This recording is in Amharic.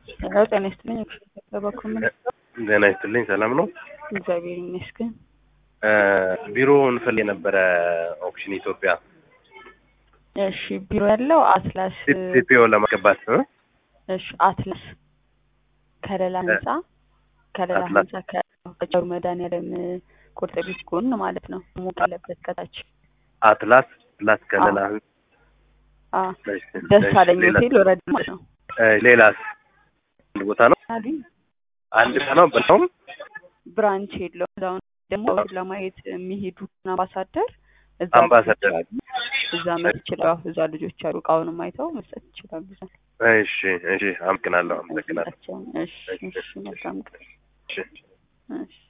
ሄሎ ጤና ይስጥልኝ። በበኩል ምን ጤና ይስጥልኝ። ሰላም ነው? እግዚአብሔር ይመስገን። ቢሮ እንፈልግ የነበረ ኦክሽን ኢትዮጵያ እሺ ቢሮ ያለው አትላስ ሲፒኦ ለማስገባት እ? እሺ አትላስ ከሌላ ህንጻ ከሌላ አትላስ። ህንጻ ከጨሩ መድኃኒዓለም ቁርጥ ቤት ጎን ማለት ነው። ሙቅ ያለበት ከታች አትላስ ፕላስ ከለላ አ እሺ፣ ደስ እሺ፣ አለኝ ሌላ- ሆቴል ወረድ ማለት ነው። እ፣ ሌላስ አንድ ቦታ ነው አሉኝ አንድ ቦታ ነው በጣም ብራንች የለውም። እዛውን ደግሞ ለማየት የሚሄዱ አምባሳደር እዛ አምባሳደር። ልጆች አሉ። እዛ መት ይችላል። እዛ ልጆች አሉ። እቃውንም አይተው መስጠት ይችላሉ። እዛ እሺ እሺ አመሰግናለሁ አመሰግናለሁ እሺ እሺ መልካም ቀን። እሺ እሺ